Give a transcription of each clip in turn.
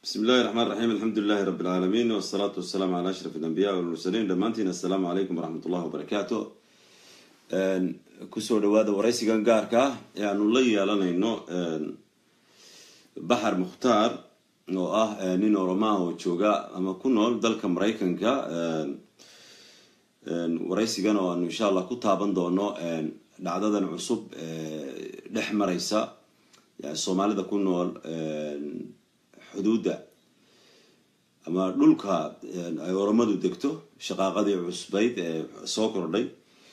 bismi illahi raxmaan raxiim alxamdu lilahi rabbi alcaalamiin wasalaatu wasalaamu calaa ashraf alambiya walmursaliin dhammaantiin assalaamu calaykum waraxmat ullahi wabarakaatu kusoo dhawaada waraysigan gaarka ah ee aanu la yeelanayno baxar mukhtaar oo ah nin oromaa oo jooga ama ku nool dalka maraykanka waraysigan oo aanu insha allah ku taaban doono dhacdadan cusub dhex maraysa soomaalida ku nool xuduudda ama dhulka ay oromadu degto shaqaaqadii cusbayd ee soo kordhay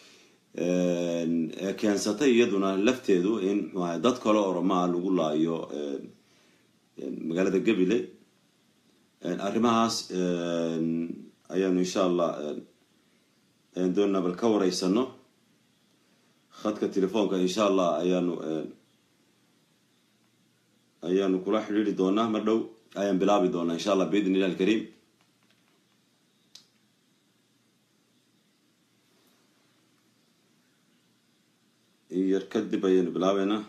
ee keensatay iyaduna lafteedu in mxuaha dad kale oromaa lagu laayo magaalada gabiley arrimahaas ayaanu insha allah doonaa bal ka wareysano khadka telefoonka insha allah ayaanu ayaanu kula xidhiiri doonaa mar dhow ayaan bilaabi doonaa insha allah biidn illah alkariim yar kadib ayaanu bilaabeynaa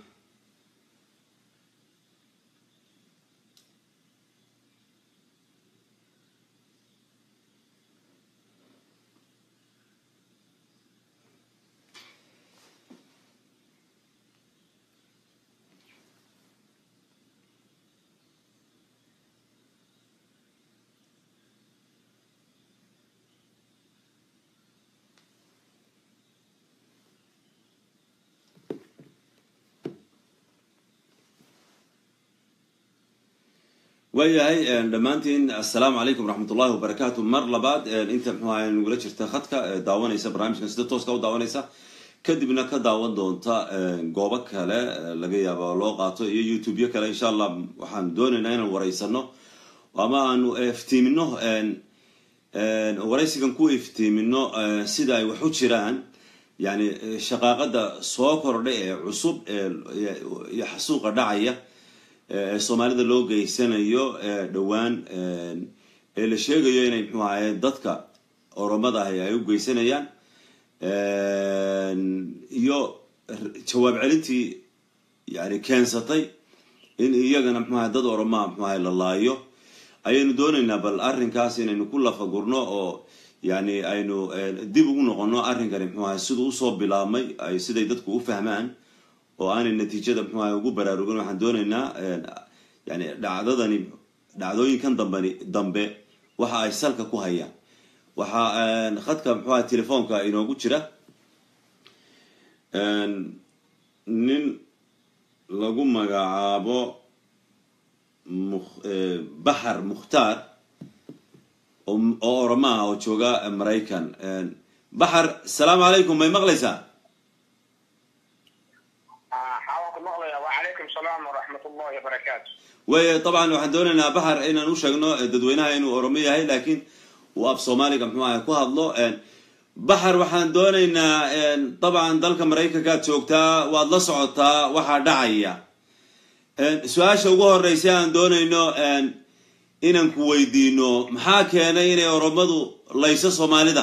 waayahay dhammaantiin assalaamu calaykum waraxmat ullahi wabarakaatu mar labaad inta mxuu ahay nagula jirta khadka daawanaysa barnaamijkan sida tooska u daawanaysa kadibna ka daawan doonta goobo kale laga yaaba loo qaato iyo youtube-yo kale insha allah waxaan doonaynaa inaan wareysano ama aanu iftiimino waraysigan ku iftiimino sida ay wax u jiraan yani shaqaaqada soo kordha ee cusub iyo xasuuqa dhacaya ee soomaalida loo geysanayo dhowaan ee la sheegayo inay mxuu ahaye dadka oromada ahi ay u geysanayaan iyo jawaab celintii yani keensatay in iyagana mxu ahay dad oromaa mxu ahay la laayo ayaynu doonaynaa bal arrinkaas inaynu ku lafagurno oo yani aynu dib ugu noqono arrinkani mxuu ahay siduu usoo bilaabmay ay siday dadku u fahmaan oo aanay natiijada mxuu ahay ugu baraarugin waxaan doonaynaa yani dhacdadani dhacdooyinkan dambani dambe waxa ay salka ku hayaan waxaa khadka mxuu ahay telefoonka inoogu jira nin lagu magacaabo baxar mukhtaar oo oromaa oo jooga maraykan baxar asalaamu calaykum may maqlaysaa way dabcan waxaan doonaynaa baxar inaan u sheegno dadweynaha inuu oromo yahay laakiin uu af soomaaliga mxuu ahay ku hadlo baxar waxaan doonaynaa dabcan dalka maraykankaad joogtaa waad la socotaa waxaa dhacaya su-aasha ugu horeysa aan doonayno inaan ku weydiino maxaa keenay inay oromadu layso soomaalida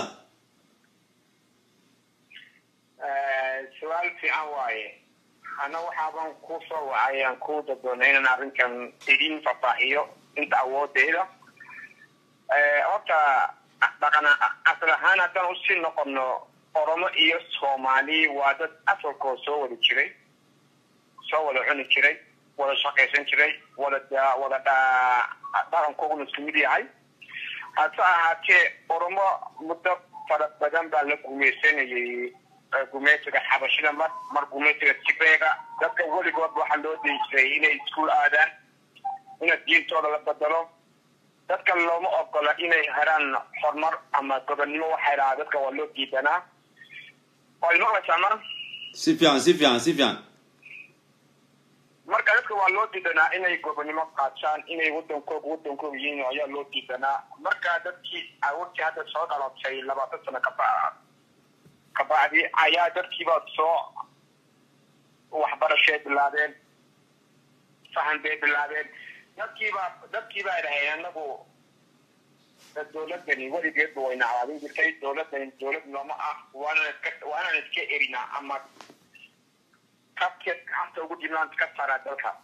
su-aal fiican waaye ana waxaaban ku soo wacay aan ku dadoonay inaan arrinkan idin fafaahiyo inta awoodeyda horta dhaqan asal ahaan haddaan usii noqono oromo iyo soomaali waa dad asalkoo soo wada jiray soo wada cuni jiray wada shaqaysan jiray wada wada dhaqankooguna isku mid yahay hase ahaatee oromo muddo fara badan baa la gumaysanayay gumeysiga xabashida mar mar gumeysiga tibeega dadka weligood waxaa loo dayi jiray inay iskuol aadaan ina diintooda la bedelo dadka looma ogola inay heraan horumar ama gobonnimo waxay dhahaa dadka waa loo diidanaa waad maqlaysaa mar si fiican si fiican si fiican marka dadka waa loo diidanaa inay gobonnimo qaataan inay wadankooga wadankooga yihiin ayaa loo diidanaa marka dadkii awoodtii hadda soo dhalatay labaatan sano kaba kabacdi ayaa dadkiiba soo waxbarashay bilaabeen fahan bay bilaabeen dadkiiba dadkiiba ay dhaheen anagu dowladani weligeedba way nacdaadin jirtay dowladani dowlad nooma ah waanaan iska waanaan iska erinaa ama kabkeed gacanta ugu jirnaan ka saaraa dalka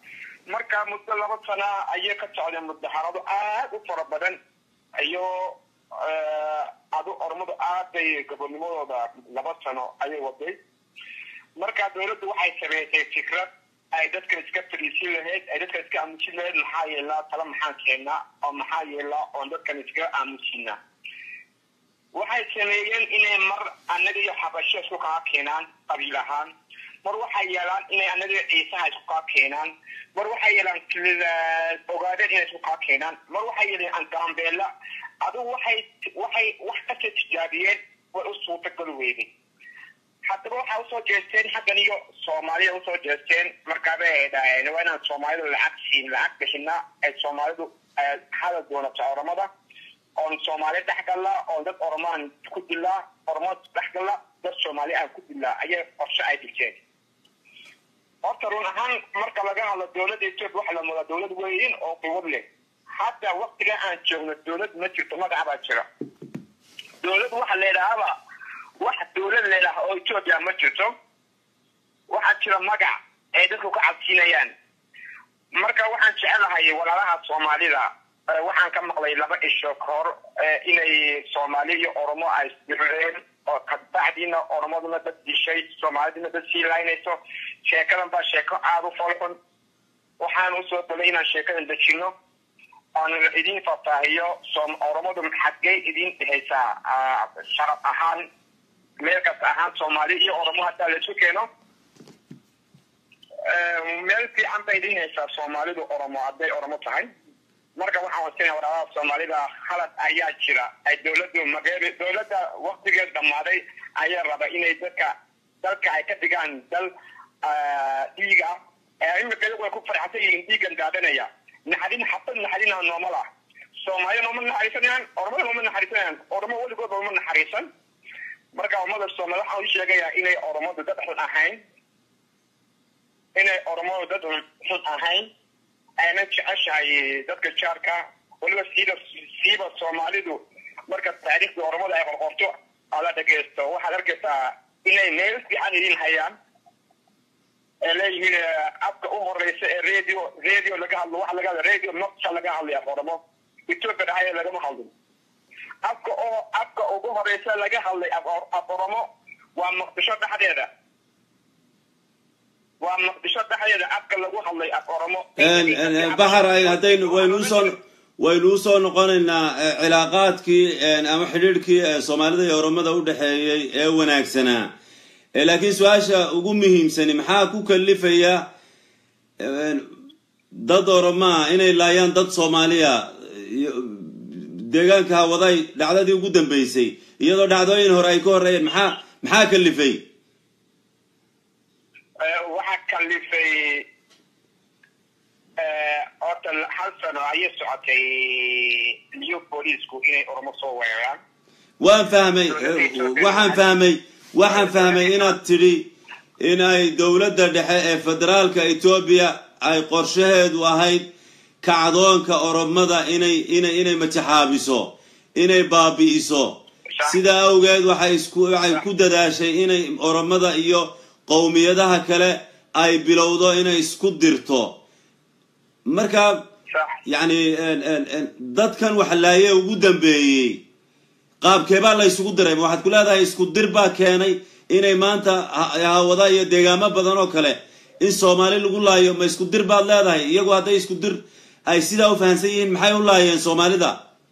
marka muddo laba sana ayay ka socdeen mudaharado aad u fara badan iyo adu ormadu aad bay gobonimadooda laba sano ayay waday marka dawladdu waxay sameysay fikrad ay dadkan iska fadhiisin lahayd ay dadkan iska aamusin lahayd maxaa yeelaa tala maxaan keennaa oo maxaa yeelaa oon dadkan iskaga aamusinaa waxay sameeyeen inay mar annaga iyo xabasho isku kaa keenaan qabiil ahaan mar waxay yeelaan inay annaga iyo ciisaha isku kaa keenaan mar waxay yeelaan ogaadeen inay isku kaa keenaan mar waxay yeeleen angaambeela adigu waxay waxay wax kasta tijaabiyeen way u suurtagali weyday haddaba waxaa usoo jeesteen xaggan iyo soomaalida usoo jeesteen markaabay dhaheen waa inaan soomaalidu lacag siin lacag bixina ay soomaalidu hadal doonato oramada oon soomaali dhex galla oon dad oromaan ku dilaa oromo dhex galla dad soomaali aan ku dilaa ayay qorshe ay dhigteen horta run ahaan marka laga hadlo dowladda etoobiya waxa la mudaa dowlad weyn oo quwad leh hadda waktiga aan joogno dowlad ma jirto magaca baa jira dowlad waxa leedhahaaba wax dowlad leedaha oo etoobiya ma jirto waxaa jira magac ay dadku ka cabsiinayaan marka waxaan jecelahay walaalaha soomaalida waxaan ka maqlay laba isho kahor inay soomaali iyo oromo ay isdireen oo kabacdiina oromaduna dad dishay soomaaliduna dad sii laynayso sheekadan baa sheeko aada u folxun waxaan usoo dalay inaan sheekadan dejino oon idin faahfaahiyo oromadu xaggay idin dhehaysaa sharaf ahaan meel kasta ahaan soomaali iyo oromo hadaa laisu keeno meel fiican bay idin haysaa soomaalidu oromo hadday oromo tahay marka waxaan wasinaya walaalaha soomaalida khalad ayaa jira ay dowladdu mageel dowladda waktigeed dhammaaday ayaa raba inay dadka dalka ay ka dhigaan dal dhiiga imika iyagu ay ku farxsan yihiin dhiigan daadanaya naxadin xabad naxadina noomal ah soomaalida nooma naxariisanayaan oromada nooma naxariisanayaan oromo weligoodba uma naxariisan marka ummada soomaalida waxaan u sheegayaa inay oromadu dad xun ahayn inay oromadu dad xun ahayn ayna jeceshahay dadka jaarka weliba siiba siiba soomaalidu marka taariikhda oromada ay qorqorto ala dhageysto waxaad arkaysaa inay meel fiican idin hayaan ee leeyihiin afka u horeysa ee radio radio laga hadlo waxa laga hadla radio nocta laga hadlaya oromo ethiopia dhahaya lagama hadlin afka oo afka ugu horeysa laga hadlay af oromo waa muqdisho dhexdeeda waa muqdisho dhexdeeda afka lagu hadlay af oromo baxar haddaynu waynu usoo waynu usoo noqonaynaa cilaaqaadkii ama xidhiidhkii soomaalida iyo oromada u dhexeeyey ee wanaagsanaa laakiin su-aasha ugu muhiimsani maxaa ku kalifaya dad oromaa inay laayaan dad soomaaliya deegaanka hawaday dhacdadii ugu dambeysay iyadoo dhacdooyin hore ay ka horreeyeen maxaa maxaa kalifay waxaa kalifay horta hal sano ayay socotay new booliisku inay oromo soo weeraraan waan fahmay waxaan fahmay waxaan fahmay inaad tidhi in ay dowladda dhexe ee federaalka etoobiya ay qorshaheedu ahayd kacdoonka oromada inay inay inay matixaabiso inay baabi'iso sidaa awgeed waxay isku waxay ku dadaashay inay oromada iyo qowmiyadaha kale ay bilowdo inay isku dirto marka yacni dadkan wax laaye ugu dambeeyey qaabkeebaa la ysugu diray ma waxaad ku leedahay isku dir baa keenay inay maanta hawada iyo deegaamo badan oo kale in soomaali lagu laayo ma isku dir baad leedahay iyagu hadday isku dir ay sidaa u fahamsan yihiin maxay u laayeen soomaalida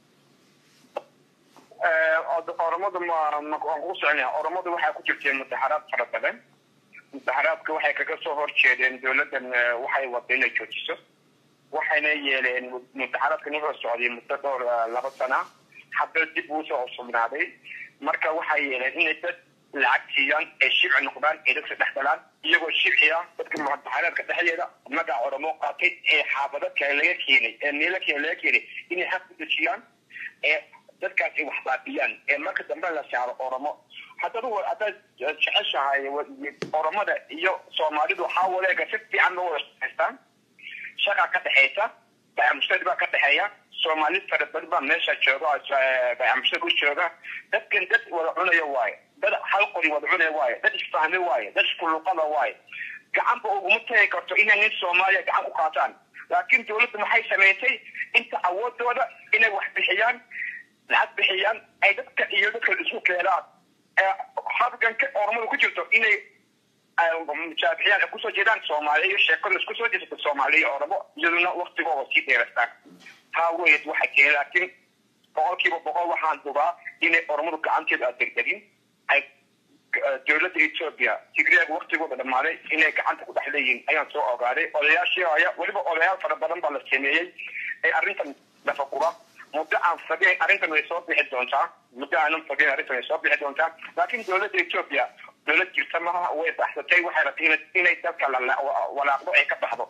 oromadu waan kugu soconaya oromadu waxaa ku jirteen mudaxaraad fara badan mudaxaraadka waxay kaga soo horjeedeen dowladdan waxay wada inay joojiso waxayna yeeleen mudaxaraadkan wuxuu socday muddo dhowr laba sana hadda dib uu soo sugnaaday marka waxay yeeleen inay dad lacag siiyaan ee shibci noqdaan ee dadka dhex galaan iyagoo shibciya dadka mudaxaraadka dhexdeeda magaca oromo qaatay ee xaafado kale laga keenay ee meelo kale laga keenay inay xaq ku dejiyaan ee dadkaas ay wax baabiyaan ee marka dambe la saaro oromo haddaad haddaad jeceshahay oromada iyo soomaalidu waxaa waleega si fiican loo wada shaqaystaan shaqa ka dhexaysa bayamushtari baa ka dhexeeya soomaali fara badan baa meesha jooga bayamushtari u jooga dadkan dad wada cunaya waaye dad hal qori wada cunaya waaye dad isfahme waaye dad isku luqada waaye gacanba uguma tagi karto inay nin soomaaliya gacan ku qaataan laakiin dowladdu maxay samaysay inta awoodooda inay wax bixiyaan lacag bixiyaan ay dadka iyo dadka isku keenaan habganka ormada ku jirto inay mujaabixiyaan ay kusoo jeedaan soomaaliya iyo sheekada isku soo jeesata soomaaliya oramo iyaduna waktigooda sii dheerastaan taa weyd waxa keenay laakiin boqolkiiba boqol waxaan dubaa inay ormadu gacanteedu aad degdegin ay dowladda etoobiya tigreeg waktigooda dhammaaday inay gacanta ku dhex leeyihiin ayaan soo ogaaday odayaashii haya weliba odayaal fara badan baa la sameeyey ee arrintan dhafagura muddo aan fageen arrintan way soo bixi doontaa muddo aanan fageen arrintan way soo bixi doontaa laakiin dowladda etoobiya dowlad jirta maha way baxsatay waxay rabtay inay dalka walaaqdo ay ka baxdo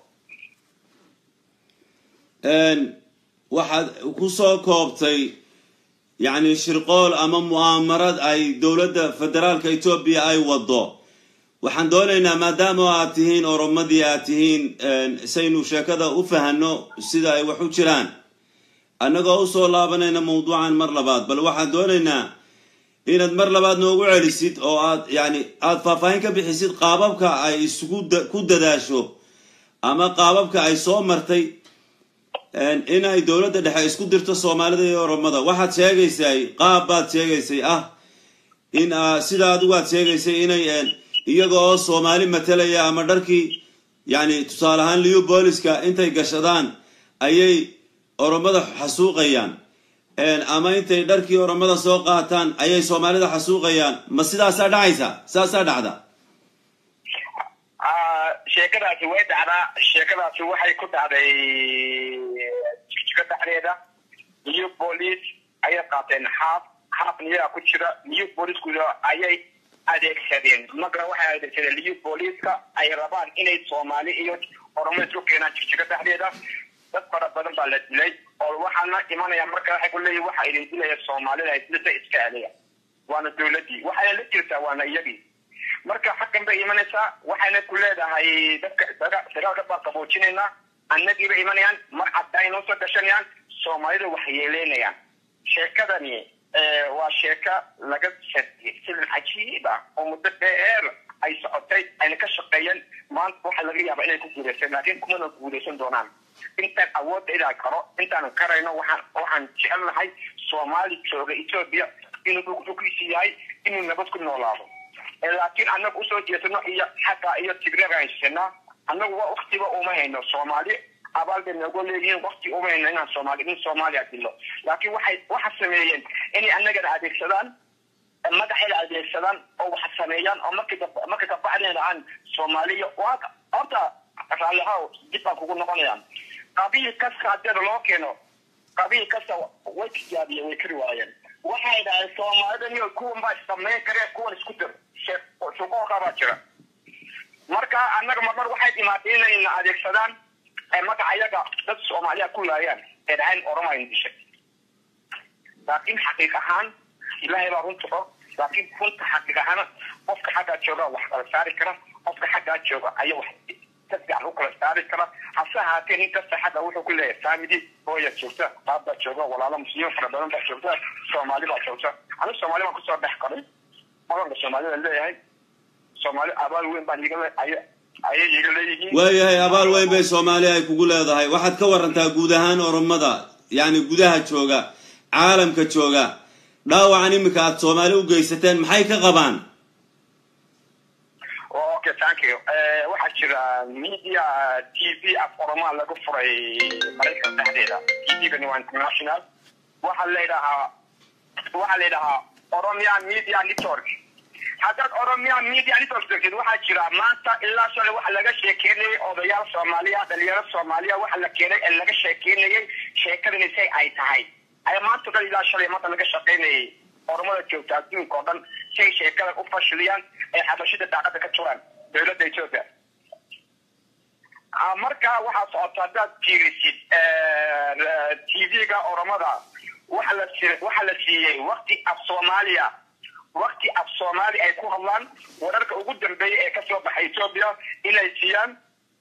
waxaad ku soo koobtay yacni shirqool ama mu'aamarad ay dowladda federaalka etoobiya ay wado waxaan doonaynaa maadaama aad tihiin oromadii aad tihiin saynu sheekada u fahanno sida ay wax u jiraan annagoo usoo laabanayna mawduucan mar labaad bal waxaan doonaynaa inaad mar labaad noogu celisid oo aad yani aada faahfaahin ka bixisid qaababka ay isugu ku dadaasho ama qaababka ay soo martay inay dowladda dhexe isku dirto soomaalida iyo oromada waxaad sheegaysay qaab baad sheegaysay ah in sida adigu aad sheegaysay inay iyaga oo soomaali matalaya ama dharkii yani tusaale ahaan liu booliska intay gashadaan ayay oromada xasuuqayaan ama intay dharkii oromada soo qaataan ayay soomaalida xasuuqayaan ma sidaasaa dhacaysa saasaa dhacda sheekadaasi way dhacdaa sheekadaasi waxay ku dhacday jika dhexdeeda new police ayay qaateen xaaf xaafna iyagaa ku jira new policeku ayay adeegsadeen magara waxay adeegsadeen new policeska ay rabaan inay soomaali iyo oromo isku keenaan jigjiga dhexdeeda dad fara badan baa la dilay oo waxaana imanaya marka waxay ku leeyihin waxa idin dilaya soomaalida dilada iska celiya waana dowladdii waxayna la jirtaa waana iyagii marka xaggan bay imanaysaa waxayna ku leedahay dadka dagaalka baa qaboojinaynaa annagiiba imanayaan mar cadda inoo soo gashanayaan soomaalida wax yeeleynayaan sheekadani waa sheeka laga sariyey silin cajiib ah oo muddo dheer ay socotay ayna ka shaqeeyeen maanta waxa laga yaabaa inay ku guulaysan laakiin kumana guulaysan doonaan intaan awoodda idaa karo intaanan karayno waxaan waxaan jecelnahay soomaali jooga etoobiya inuu dhulkiisi yahay inuu nabad ku noolaado laakiin annaga usoo jeesano iyo xagga iyo tigreega haysanaa annagu waa waktiba uma hayno soomaali abaal bay noogu leeyihiin wakti uma hayno inaan soomaali in soomaaliya dilo laakiin waxay waxa sameeyeen inay annagana adeegsadaan madaxayna adeegsadaan oo wax sameeyaan oo markii marka kabacdina dhahaan soomaaliya waa horta raallihaw dib baan kugu noqonayaan qabiil kasta hadeeda loo keeno qabiil kasta way tijaabiyeen way kari waayeen waxay dhahay soomaalida niyo kuwan baa samayn kareen kuwan isku dir shuqooqa baa jira marka annaga marmar waxay dhimaatay inayna adeegsadaan magaca yaga dad soomaaliya ku laayaan ee dhahayn oroma in dishay laakiin xaqiiq ahaan ilaahay baa runta og laakiin runta xaqiiq ahaan qofka xaggaa jooga wax kala saari kara qofka xaggaa jooga ayaa wax ka fiican u kala saari kara hase ahaatee nin kasta xagga wuxuu ku leeyahay faamidi hooya joogta qaab baa jooga walaalo muslimiin fara badan baa joogta soomaali baa joogta anigu soomaali baan kusoo dhex qaray maganka soomaalida leeyahay soomaali abaal weyn baan iga ayay iga leeyihiin waayahay abaal weyn bay soomaali ay kugu leedahay waxaad ka warantaa guud ahaan oromada yacni gudaha jooga caalamka jooga dhaawacan iminka aada soomaali u geysateen maxay ka qabaan okay thank you waxaa jira media t v af oromaa lagu furay maraykan dhexdeeda t v-gani waa international waxaa layidhahaa waxaa la yidhahaa oromia media network haddaad oromia media network degtid waxaa jira maanta ilaa shalay waxa laga sheekeynayay odayaal soomaaliya dhalinyaro soomaaliya waxa la keenay ee laga sheekeynayay sheekadani say ay tahay ayaa maanta dhan ilaa shalay maanta laga shaqeynayay oromada joogta adduunka oo dhan say sheekada u fashiliyaan ee xabashida daaqada ka turaan dowladda ethiopia marka waxaa socota haddaad fiirisid t v-ga oromada waxa la waxa la siiyey wakti af soomaaliya wakti af soomaali ay ku hadlaan wararka ugu dambeeya ee kasoo baxay ethiopia inay siiyaan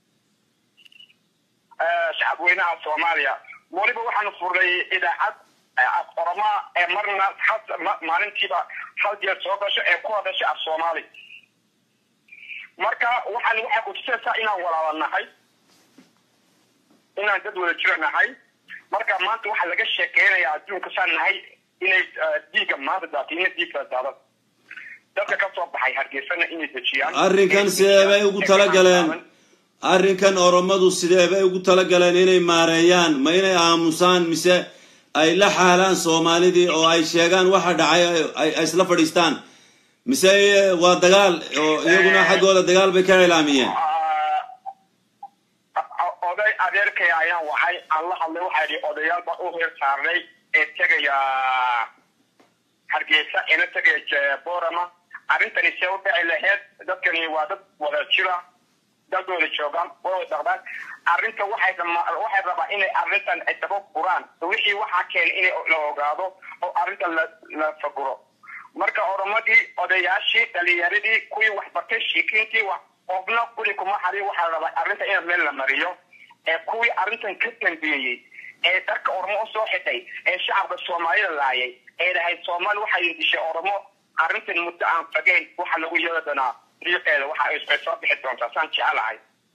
shacab weynaha soomaaliya weliba waxaan furnay idaacad af oromaa ee marna maalintiiba hal jeer soo gasho ee ku hadasha af soomaali marka waxaan waxay kutusaysaa inaan walaala inaan dad wada jiro nahay marka maanta waxaa laga sheekeynayaa adduunka saan nahay inay dhiigga maanta daatay ina dhiigka daada dadka ka soo baxay hargeysana inay dejiyaan arrinkan sidee bay ugu talagaleen arrinkan oromadu sidee bay ugu talagaleen inay maareeyaan ma inay aamusaan mise ay la xaalaan soomaalidii oo ay sheegaan waxa dhacay ay isla fadhiistaan mise waa dagaal oo iyaguna xaggooda dagaal bay ka cilaamiyeen oday adeerkay ayaan waxay aan la hadlay waxaa yidhi odayaal baan u heer saarnay ee tegaya hargeysa ina tegaya borama arrintani see u dhici laheyd dadkani waa dad wada jira dad wada joogaan wada dhaqdaan arrinta waxay waxay rabaa inay arrintan ay daba furaan wixii waxaa keenay inay la ogaado oo arrintan la la faguro marka oromadii odayaashii dhalinyaradii kuwii waxbartay shiikiintii wax qofna guri kuma xarin waxaa la rabaa arrinta in meel la mariyo ee kuwii arrintan ka dambeeyey ee dharka oromo usoo xidhay ee shacabka soomaalida laayay ee dhahay soomaali waxay dishay oromo arrintan muddo aan fagayn waxa lagu yeeli doonaa riiqeeda waxa ay soo bixi doontaa saan jecelahay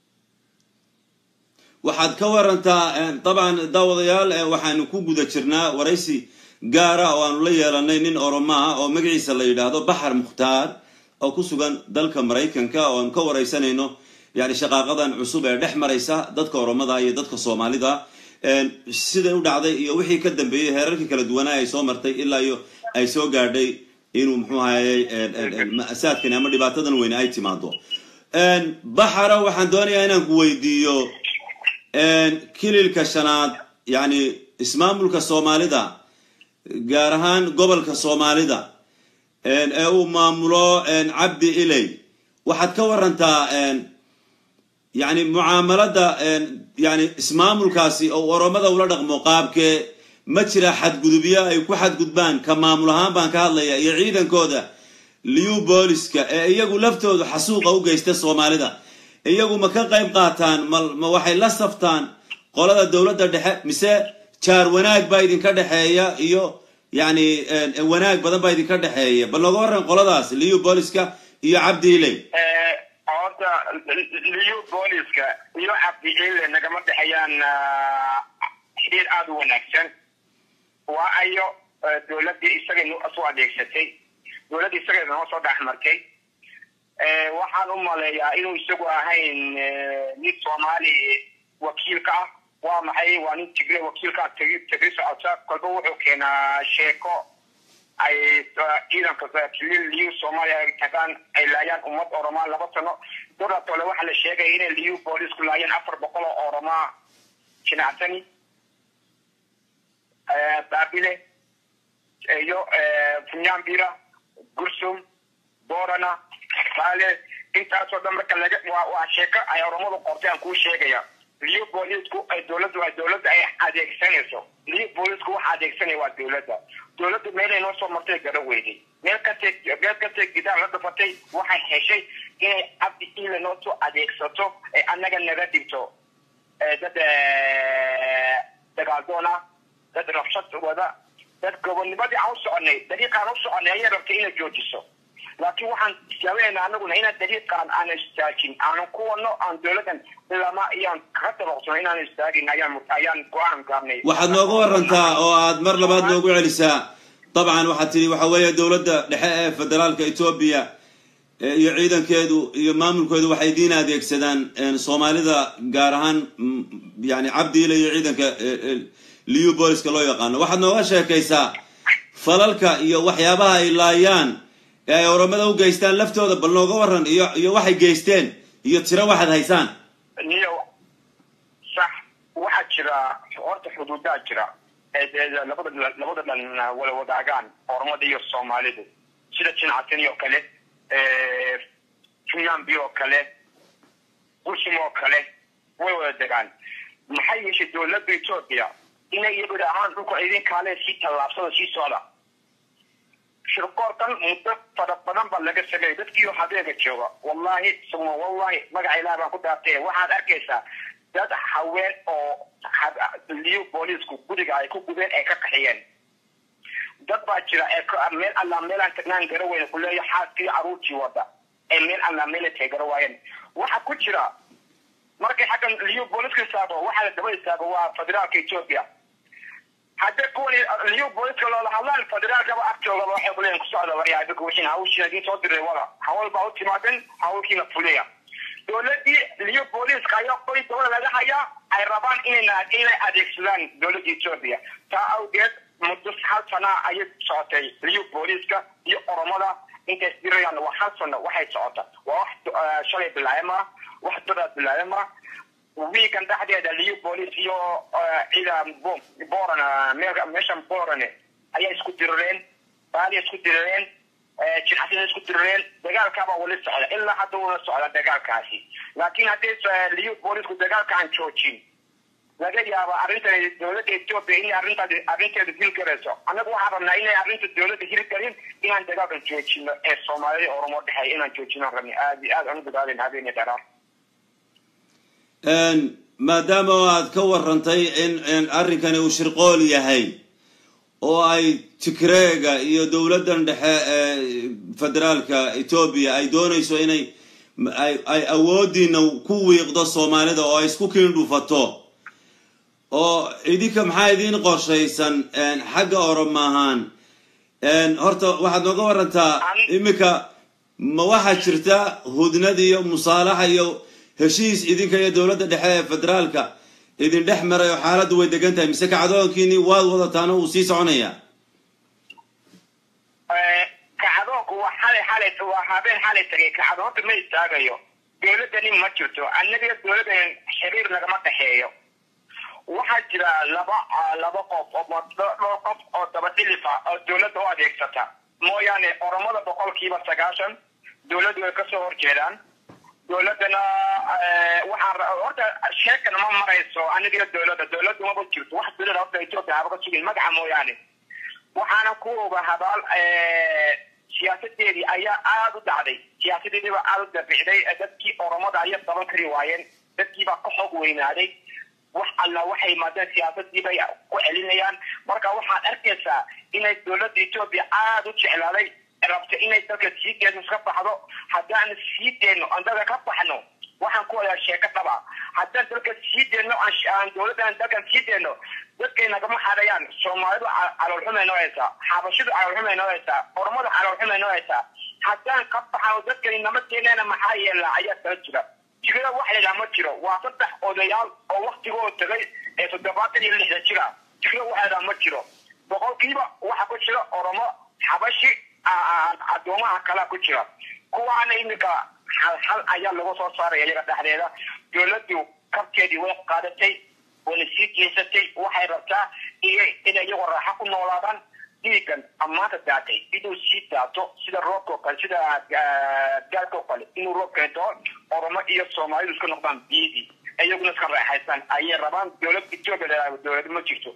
waxaad ka warantaa dabcan daawadayaal waxaanu ku guda jirnaa waraysi gaara oo aanu la yeelanay nin oromo ah oo magaciisa la yidhaahdo baxar mukhtaar oo ku sugan dalka maraykanka oo aanu ka waraysanayno yani shaqaaqadan cusub ee dhex maraysa dadka oromada iyo dadka soomaalida siday u dhacday iyo wixii ka dambeeyey heerarkii kala duwanaa ay soo martay ilaa iyo ay soo gaadhay inuu muxuu ahayey ma'saadkani ama dhibaatadan weyne ay timaado baxara waxaan doonayaa inaan ku weydiiyo kililka shanaad yani ismaamulka soomaalida gaar ahaan gobolka soomaalida ee uu maamulo cabdi iley waxaad ka warantaa yani mucaamalada yani ismaamulkaasi oo oromada ula dhaqmo qaabkee ma jira xadgudubyo ay ku xadgudbaan ka maamul ahaan baan ka hadlaya iyo ciidankooda liu booliska ee iyagu laftoodu xasuuqa u geysta soomaalida iyagu ma ka qayb qaataan ma waxay la saftaan qolada dowladda dhexe mise jaar wanaag baa idinka dhexeeya iyo yani wanaag badan baa idinka dhexeeya bal nooga waran qoladaas liu booliska iyo cabdi iley horta liu booliska iyo cabdi ile nagama dhexeeyaan xiriir aada u wanaagsan waa ayo dowladdii isaga soo adeegsatay dowladdii isaga noo soo dhex martay waxaan u maleeyaa inuu isagu ahayn nin soomaali wakiilka ah waa maxay waa nin tigre wakiilka ah tegi tegri socota kolba wuxuu keenaa sheeko ay ciidanka kilil liu soomaaliya ay tagaan ay laayaan ummad oromaa laba sano doratole waxaa la sheegaya inay liu boolisku laayeen afar boqol oo oromaa jinacsani baabile iyo funyambira gursum borana baale intaasoo dhan marka laga waa waa sheeko ay oromadu qortay aan kuu sheegaya liu boolisku ay dowladdu ay dowladda ay adeegsanayso liu boolisku waxa adeegsanaya waa dowladda dowladdu meelay noo soo martay gara weyday meel kastay meel kastay gidaar la dhafatay waxay heshay inay cabdi ile noo soo adeegsato ee annaga naga dhigto dad dagaaldoon ah dad rabshad wada dad gobonnimadii aan u soconay dariiqaan u soconay ayay rabtay inay joojiso laakiin waxaan tijaabineynaa anaguna inaan dariiqaan aanan istaajin aanan ku wadno aan dowladdan ilama iyaan kaga dabaqsano inaan istaagin ayaan ayaan go-aan gaarnay waxaad nooga warantaa oo aad mar labaad noogu celisaa dabcan waxaad tidhi waxa weeye dowladda dhexe ee federaalka etoobiya iyo ciidankeedu iyo maamulkeedu waxay diin adeegsadaan soomaalida gaar ahaan yani cabdiile iyo ciidanka liu booliska loo yaqaano waxaad nooga sheekaysaa falalka iyo waxyaabaha ay laayaan ee ay oromada u geystaan laftooda bal nooga waran iyo iyo waxay geysteen iyo tiro waxaad haysaan niyo sax waxaa jira horta xuduudaa jira labada labada dhan wala wadaagaan oromada iyo soomaalidu sida jinacatani oo kale funyambi oo kale gursum oo kale way wada degaan maxay yeeshay dowladda etoobiya inay iyagu ahaan dhulka idin kaale sii tallaabsada sii socda shirkoorkan muddo fara badan baa laga sameeyay dadkiioo habeega jooga wallahi suma wallahi magaca ilaah baan ku dhaartay waxaad arkaysaa dad haween oo liyo boolisku guriga ay ku gubeen ay ka qaxiyeen dad baa jira ee meel allaa meelaan tagnaan gara weyne kuleeya xaaskii caruurtii wada ee meel alla meel ay garo waayeen waxa ku jira markay xaggan liyu booliska istaago waxaa la daba istaago waa federaalka ethiopia haddii kuwani liyu booliska loola hadlaan federaalkaba agtoogaba waxay kuleeyihin ku socda waryaa idinku wixiin hawshiina idiin soo diray wada hawl baa u timaadeen hawlkiina fuliya dowladii liyu booliska ayaa qoy dowlada laga hayaa ay rabaan inayna inay adeegsadaan dowladda ethiopia taa awgeed muddo hal sana ayay socotay liyu booliska iyo oromada intay isdirayaan waa hal sano waxay socota waa wax shalay bilaayama wax dadaa bilaayama wiikan dhexdeeda liyu boolice iyo ciida boran meeshan borane ayaa isku dirireen baaliya isku dirireen jirxasina isku dirireen dagaalkaabaa wali socda ilaa hadda wala socda dagaalkaasi laakiin haddii liyu boolisku dagaalka aan joojin laga yaaba arrintan dowladda ethiopia inay arrintaas arrinteeda hil garayso annagu waxaan rabnaa inay arrinta dowladda hil garin inaan dagaalkan joojino ee soomaalida oromo dhexeeya inaan joojinaan rabna aad iyo aad aan u dadaalen habeeniya dheeraar maadaama aad ka warantay in arrinkani uu shirqool yahay oo ay tigreega iyo dowladdan dhexe ee federaalka etoobiya ay doonayso inay ay awoodiina ku wiiqdo soomaalida oo ay isku kiindhufato oo idinka maxaa idiin qorshaysan xagga oroma ahaan horta waxaad nooga warantaa iminka ma waxaa jirta hudnad iyo musaalaxa iyo heshiis idinka iyo dowladda dhexe ee federaalka idin dhex maray oo xaaladdu way degan tahay mise kacdoonkiini waad wadataana uu sii soconaya kacdoonku waa xalay xalay waa habeen xalay tagay kacdoonta ma istaagayo dowladdani ma jirto annaga dowladdan xiriir nagama dhexeeyo waxaa jira laba laba qof oo dhowr qof oo daba dhilifa oo dowladda u adeegsata mooyaane oromada boqolkiiba sagaashan dowladdu way kasoo horjeedaan dowladdana waxaa horta sheekan ma marayso aniga dowladda dowladdu maba jirto wax dowlada horta ethiopia haba ka sugin magaca mooyaane waxaana ku oga habaal siyaasadeedii ayaa aada u dhacday siyaasadeediiba aada u dabicday dadkii oromada ayaa daban kari waayeen dadkiibaa ka xoog weynaaday wax alla waxay yimaadeen siyaasadii bay ku celinayaan marka waxaad arkaysaa inay dowladda ethiopia aada u jeclaaday rabta inay dalka sii deeno iska baxdo haddaan sii deeno aan dalka ka baxno waxaan ku wadaa sheeko dhaba haddaan dalka sii deeno aan dowladdan dalkan sii deeno dadkay nagama xadayaan soomaalidu caloolxumay noo haysaa xabashidu caloolxumay noo haysaa ormadu caloolxumay noo haysaa haddaan ka baxano dadkani nama keeneena maxaa yeelaa ayaa kala jira jigada wax la yidhaha ma jiro waa saddex odayaal oo waktigooda tagay ee toddobaatan iyo lixda jira jigada wax la yidhaha ma jiro boqolkiiba waxa ku jira oromo xabashi addoomaha kalea ku jira kuwaana iminka hal hal ayaa lagu soo saaraya iyaga dhexdeeda dowladdu kabkeedii way qaadatay wayna sii jeesatay waxay rabtaa iyo inay iyagoo raaxo ku noolaadaan dhiigan ammaanta daatay inuu sii daato sida roobkao kale sida gaalkao kale inuu roob keento oromo iyo soomaalidu iska noqdaan biidii iyaguna iska raaxaystaan ayay rabaan dowlad ethiopia dowlad ma jirto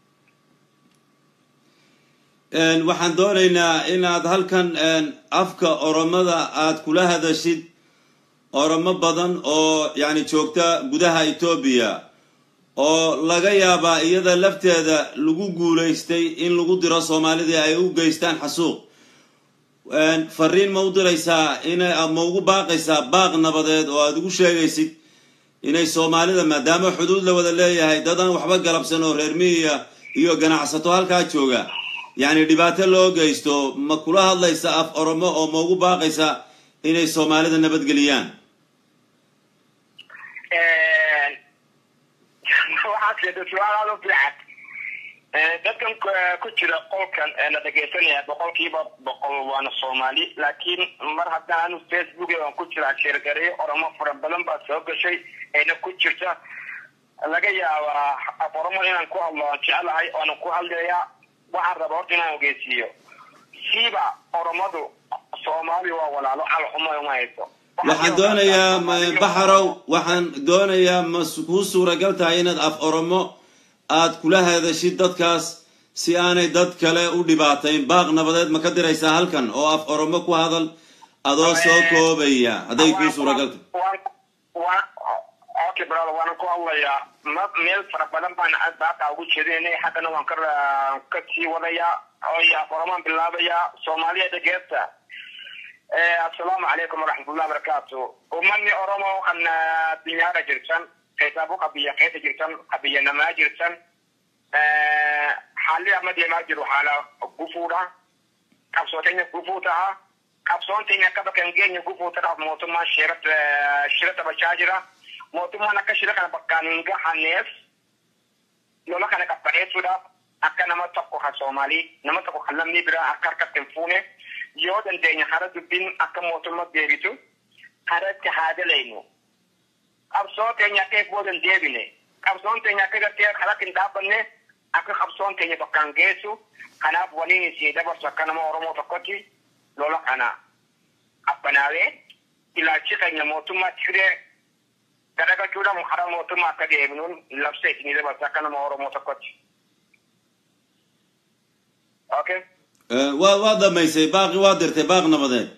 waxaan doonaynaa inaad halkan afka oromada aad kula hadashid oromo badan oo yani joogta gudaha etoobiya oo laga yaabaa iyada lafteeda lagu guulaystay in lagu diro soomaalidii ay u geystaan xasuuq fariin ma u diraysaa ina ma ugu baaqaysaa baaq nabadeed oo aada ugu sheegaysid inay soomaalida maadaama xuduud la wada leeyahay dad aan waxba galabsan oo reer miyiya iyo ganacsato halkaa jooga yacni dhibaato loo geysto ma kula hadlaysa af oromo oo ma ugu baaqaysa inay soomaalida nabadgeliyaan waxaad sheegtay su-aal aada u fiican dadkan ku jira qolkan la dhegaysanaya boqolkiiba boqol waana soomaali laakiin mar haddaan anu facebook aan ku jiraa sheergareyo oromo fara badan baa soo gashay ayna ku jirta laga yaabaa af oromo inaan ku hadlo aan jecelahay oonan ku hadlayaa waxaan raba horta inaan ogeysiiyo siiba oromadu soomaali waa walaalo calxuma uma hayso waxaan doonayaa baxarow waxaan doonayaa ma kuu suuragal tahay inaad af oromo aad kula hadashid dadkaas si aanay dad kale u dhibaatayn baaq nabadeed ma ka diraysaa halkan oo af oromo ku hadal adoo soo koobaya hadday kuu suuragal tahay okay brother waana ku hadlayaa ma meel fara badan baan baaqa ugu jeedinay haddana waan ka ka sii wadayaa oo af oromaan bilaabayaa soomaaliya dhageesta assalaamu calaykum waraxmatullahi wabarakaatu ummadni oromo kan dinyaara jirtan qeysaabo qabiya qeysa jirtan qabiyanamaa jirtan xaalli amma deemaa jiru haala gufuudha qabsoo keenya gufuu ta'a qabsoon teenya akka bakka hin geenye gufuu ta'aaf mootummaan shira taphachaa jira mootummaan akka shira kana bakkaan hin gahanneef lola kana qabbaneessuudhaaf akka nama tokko kan soomaalii nama tokko kan lammii biraa akka harkatti hin fuune yoo dandeenya hara dubbiin akka mootummaa deebitu haratti haa dalaynu qabsoo teenya akka booda hin deebine qabsoon teenya akka gartee haratti hin dhaabbanne akka qabsoon teenya bakkaan geessu kanaaf waliin isii dabarsu akka nama oromoo tokkotti lola kana abbanaawee ilaalchi keenya mootummaa tigiree garagachuudhaan hara mootummaa akka deebinuun labsa isinii dabarsu akka nama oromoo tokkotti. Okay. waa waa dhamaysay baaqi waa dirtay baaq nabadeed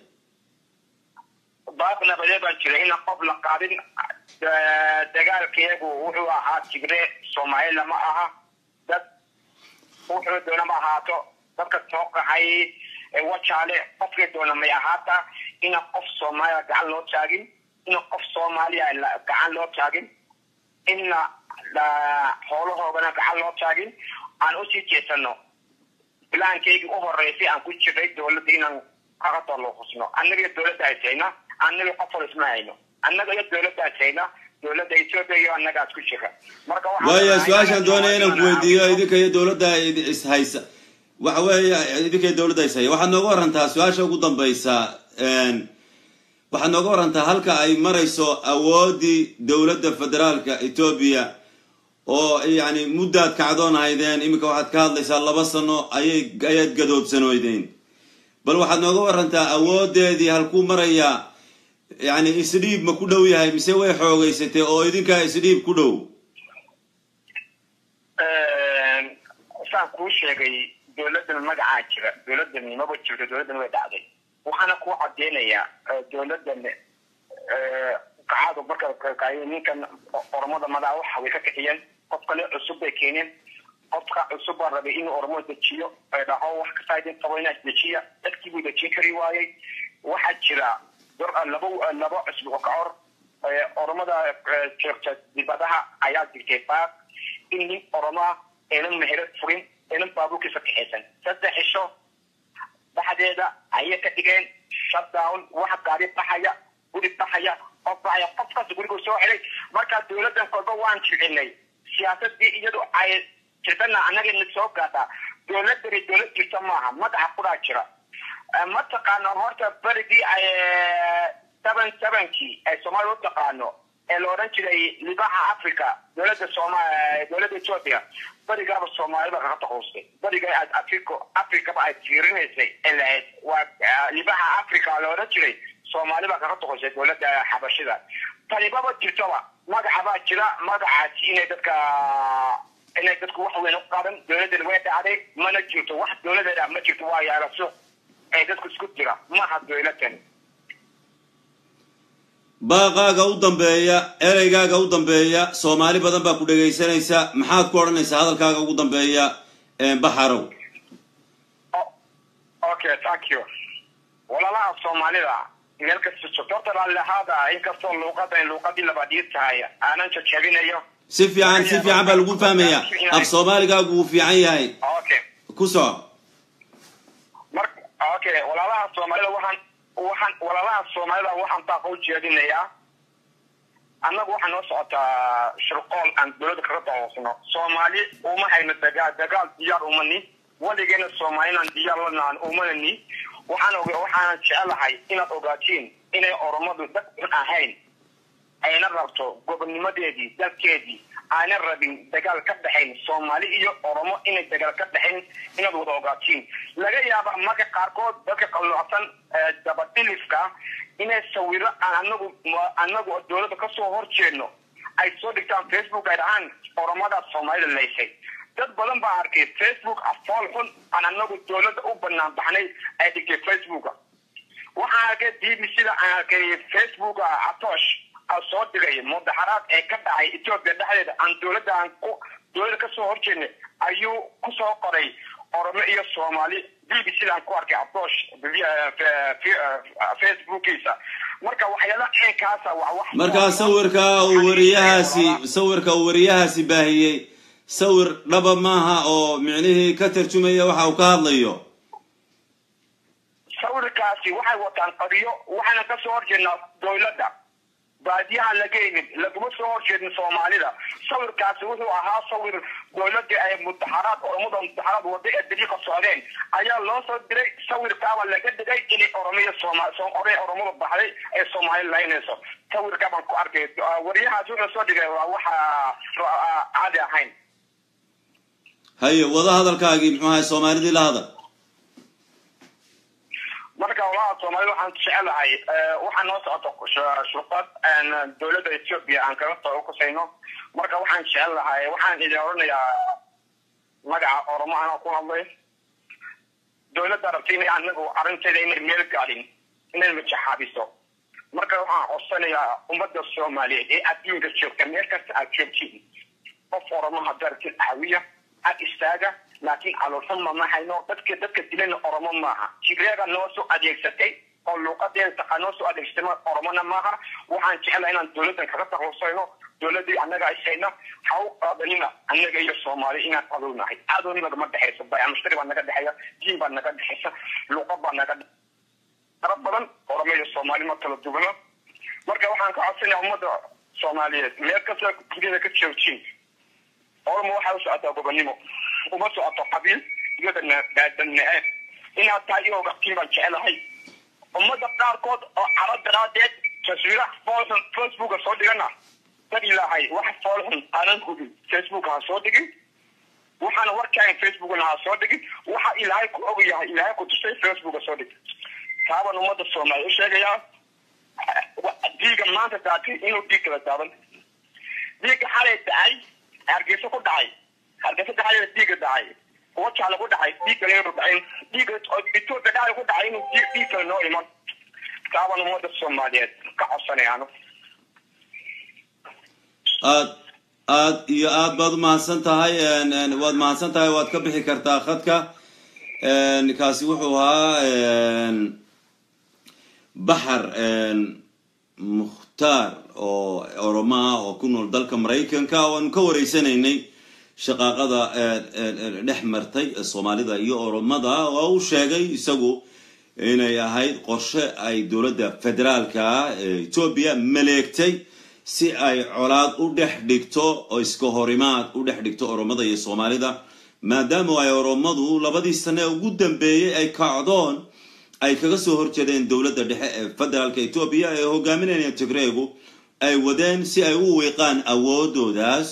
baaq nabadeed baan jira ina qof la qaadin dagaalkeegu wuxuu ahaa tigree soomaali lama aha dad wuxuu doonama ahaato dadka soo qaxay wajaale qofkii doona may ahaata ina qof soomaaliya gacan loo taagin ina qof soomaaliya gacan loo taagin ina xoolahoogana gacan loo taagin aan usii jeesano bilaankaygi u horeysay aan ku jiray dowladda inaan kaga tolooqusno annaga iyo dowladda haysayna annaga qof hor isma hayno annaga iyo dowladda haysayna dowladda ethiopia iyo annagaas ku jira marka waaya su-aashaan doonaya inaan ku weydiiyo idinka iyo dowladda is haysa waxa weeye idinka iyo dowladda is haya waxaad nooga warantaa su-aasha ugu dambaysa waxaad nooga warantaa halka ay marayso awoodii dowladda federaalka etoobiya oo yani muddaad kacdoon haydeen iminka waxaad ka hadlaysaa laba sano ayay ayaad gadoodsanoydeen bal waxaad nooga warantaa awoodeedii halkuu marayaa yani isdhiib ma ku dhow yahay mise way xoogeysatay oo idinkaa isdhiib ku dhow saan kuu sheegay dowladdan magacaa jira dowladdan maba jirto dowladdan way dhacday waxaana kuu cadeynayaa dowladdan kacadu marka ninkan oromada madaa waxa way ka kiciyeen qof kale cusub bay keeneen qofka cusub baa rabay inuu oromo dejiyo dhaho wax kasta idin qabo inaa dejiya dadkii buu dejin kari waayey waxaa jira laba laba cusub oo ka hor oromada joogta dibadaha ayaa jirtay baaq in nin oroma aynan mehero furin aynan baabuurkiisa kaxaysan saddex cisho dhexdeeda ayay ka dhigeen shutdown waxa gaari baxaya guri baxaya qof baxaya qofkaas gurigu soo xidhay markaa dowladdan kolba waan jilcinay siyaasadii iyadu ay jirtana annagana soo gaadhaa dowladani dowlad jirta maaha madaxa kudaa jira mataqaano horta berigii ay seven sevenkii ay soomaaliya u taqaano ee la odhan jiray libaxa africa dowladda sooma dowladda ethiopia berigaaba soomaalida kaga taquustay beriga africo africaba ay fiirinaysay ee lahayd waa libaxa africa la odhan jiray soomaali baa kaga taquustay dowladda xabashida tanibaba jirtoba magaca baa jira magacaasi inay dadka inay dadku wax weyn u qaban dowladdan way dhacday mana jirto wax dowladeeda ma jirto waa yaala suuq ee dadku isku jira maaha dowladan baaqaaga u dambeeya ereygaaga u dambeeya soomaali badan baa ku dhegaysanaysa maxaad ku odhanaysaa hadalkaaga ugu dambeeya baxarow okay thank you walaalaha soomaalida meel kasta joogto horta raallihaada inkastoo luuqadan luuqadii labaadii tahay aanan jajabinayo si fiican si fiican baa lagu fahmaya af soomaaligaagu wuu fiican yahay okay ku soco mar okay walaalaha soomaalida waxaan waxaan walaalaha soomaalida waxaan baaqa u jeedinayaa annagu waxaa noo socotaa shirqool aan dowladda kaga daoosno soomaali uma hayno dagaal dagaal diyaar umani weligeena soomaalinan diyaar lanaan umanani waxaan og waxaanan jecelahay inaad ogaatiin inay oromadu dad un ahayn ayna rabto gobonnimadeedii dalkeedii aanan rabin dagaal ka dhexayn soomaali iyo oromo inay dagaal ka dhexayn inaad wada ogaatiin laga yaaba marka qaarkood dadka qalloocsan dabadhilifka inay sawiro aan anagu anagu dowladda kasoo horjeedno ay soo dhigtaan facebook ay dhahaan oromadaas soomaalida laysay dad badan baa arkay facebook afool xun aan anagu dowladda u banaan baxnay ay dhigtay facebooka waxaan arkay b b c da aan arkay facebooka atoosh soo dhigay mudaxaraad ee ka dhacay ethiopia dhexdeeda aan dowladda aan ku dowladda kasoo horjeednay ayuu kusoo qoray oromo iyo soomaali b b sidaan ku arkay approach facebookiisa marka waxyaala ceenkaasa waa wax markaa sawirka uu wariyahaasi sawirka uu wariyahaasi baahiyey sawir dhaba maaha oo micnihii ka tarjumaya waxa uu ka hadlayo sawirkaasi waxay wataan qadiyo waxaana ka soo horjeednaa dowladda baadiyaha lageynin laguma soo horjeedin soomaalida sawirkaasi wuxuu ahaa sawir dowladii ay mutaxaraad oromada mutaxaraad wada ee dariiqa socdeen ayaa loo soo diray sawirkaaba laga dhigay inay oromiya sooma ore oromada baxday ee soomaali laynayso sawirkaa baan ku arkay wariyahaas wuxuu soo dhigay waa waxa caadi ahayn haye wada hadalkaagii muxuu ahay soomaalidii la hadal marka walaha soomaalida waxaan jecelahay waxaa noo socoto shurqad dowladda ethiopia aan kaga soo kusayno marka waxaan jecelahay waxaan idin odhanayaa magaca oromo anoo ku hadlay dowladda rabtay inay anagu arrinteeda inay meel gaadhin inay majaxaabiso marka waxaan codsanayaa ummadda soomaaliyeed ee adduunka joogta meel kasta aad joogtiin qof oromo hadartin caawiya ag istaaga laakiin caloolxuma ma hayno dadka dadka dilana oromo maaha tigreega noo soo adeegsatay oo luuqadeeda taqa noo soo adeegsatay oromona maaha waxaan jeclahay inaan dowladdan kaga taklusayno dowladii annaga ishayna ha u qaadanina annaga iyo soomaali inaan cadownahay cadow nagama dhexayso bayamustari baa naga dhexeeya diin baa naga dhexaysa luuqa baa naga dara badan oromo iyo soomaali ma kala duwana marka waxaan ka codsanaya ummadda soomaaliyeed meel kasta duniyada ka joogtiin oromo waxay u socotaa gobonimo uma socoto qabiil iyo daadanaceeb inaad tahay iyo ogaftiin baan jecelahay ummada qaarkood oo caro daraadeed taswiiraha foolxun facebooka soo dhigana dad ilaahay wax foolxun aanan hubin facebooka ha soo dhigin waxaana warkaagan facebookna ha soo dhigin waxa ilaahay ku og yahay ilaahay ku tusay facebooka soo dhig taaban ummada soomaaliya u sheegayaa diiga maanta daatay inuu dhiig kala daadan dhiigga xalay dacay hargeysa ku dhacay hargeysa dhacay dhiigga dhacay wajaala ku dhacay dhiigga leeru dhacin dhiigga etoobiya dhacay ku dhacay inuu dhiig kale noo iman taaban ummada soomaaliyeed ka codsanayaano aad aad iyo aad baad umahadsan tahay waad mahadsan tahay waad ka bixi kartaa khadka kaasi wuxuu ahaa baxar mukhtaar oo oromo ah oo ku nool dalka maraykanka oo aanu ka wareysanaynay shaqaaqada dhex martay soomaalida iyo oromada oo u sheegay isagu inay ahayd qorshe ay dowladda federaalka etoobiya maleegtay si ay colaad u dhex dhigto oo iska horimaad u dhex dhigto oromada iyo soomaalida maadaama ay oromadu labadii sane ugu dambeeyey ay kacdoon ay kaga soo horjeedeen dowladda dhexe ee federaalka etoobiya ee hogaaminayna tigreegu ay wadeen si ay u wiiqaan awoodoodaas